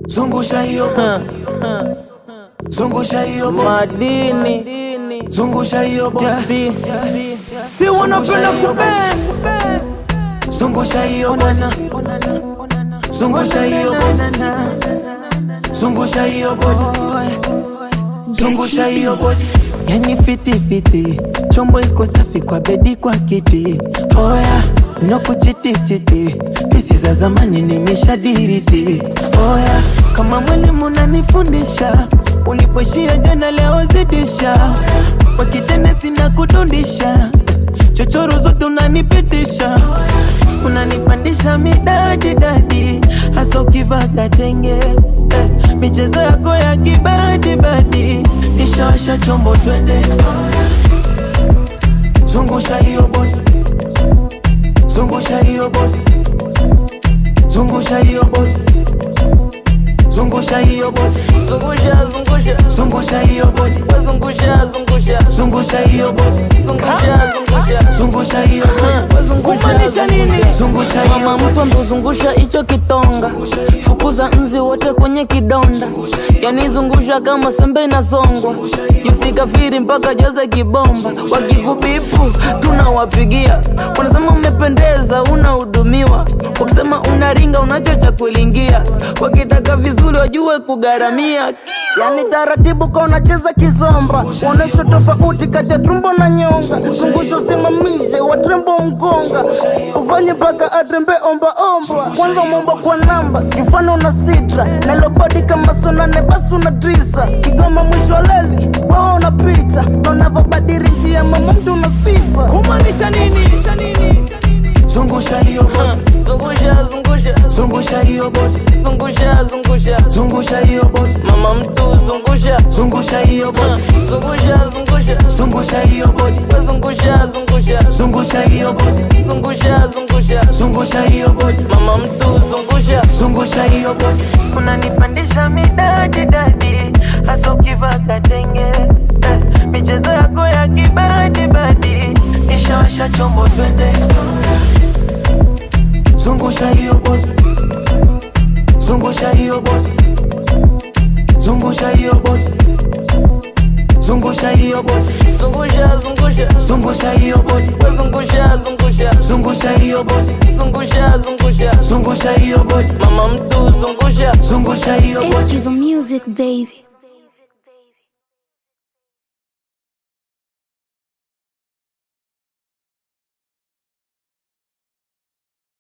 zungusha hiyo bodi, zungusha hiyo bodi, madini zungusha hiyo bodi, si si wanapenda kubend zungusha hiyo bodi, zungusha hiyo bodi, zungusha hiyo bodi, zungusha hiyo bodi. Yani fiti fiti, chombo iko safi kwa bedi kwa kiti. Oya, no kuchiti chiti, pisi za zamani nimeshadiriti. Oya, kama mwalimu unanifundisha, ulipoishia jana leo zidisha. Kwa kitenesi na kudundisha, chochoro zote unanipitisha unanipandisha midadi dadi, hasa ukivaga tenge eh, michezo yako ya kibadibadi, nishawasha chombo twende, zungusha hiyo bodi, zungusha hiyo bodi, zungusha hiyo bodi, zungusha hiyo bodi, zungusha zungusha zungusha hiyo bodi, zungusha zungusha zungusha hiyo bodi, zungusha zungusha zungusha hiyo bodi, kumaanisha nini zungusha hiyo mama mtu ambozungusha hicho kitonga fukuza nzi wote kwenye kidonda yani zungusha kama sembe inasongwa yusikafiri mpaka joze kibomba wakikubipu tunawapigia wanasema umependeza unahudumiwa wakisema unaringa unachocha kulingia wakitaka vizuri wajue kugharamia yani taratibu ka unacheza kizomba uonesho tofauti kati ya tumbo na nyonga zungusho simamishe watrembo mgonga ufanye mpaka atrembe ombaomba kwanza umeomba kwa namba kifano na sitra nalobodi kama sonane basi una drisa kigoma mwisho wa leli wewe unapita na unavyobadiri njia mama mtu una sifa kumaanisha nini zungusha hiyo bodi, zungusha zungusha zungusha hiyo bodi, zungusha zungusha zungusha hiyo bodi, mama mtu zungusha zungusha hiyo bodi, zungusha zungusha zungusha hiyo bodi, zungusha zungusha zungusha hiyo bodi, zungusha zungusha zungusha hiyo bodi, mama mtu zungusha zungusha hiyo bodi, unanipandisha midadi dadi hasa ukivaka tenge eh, michezo yako ya kibadibadi nishawasha chombo twende, zungusha hiyo bodi, zungusha hiyo bodi, zungusha hiyo bodi, zungusha hiyo bodi, zungusha zungusha zungusha hiyo bodi, zungusha zungusha zungusha hiyo bodi, zungusha zungusha zungusha hiyo bodi, mama mtu zungusha zungusha hiyo bodi. Excuse the music, baby.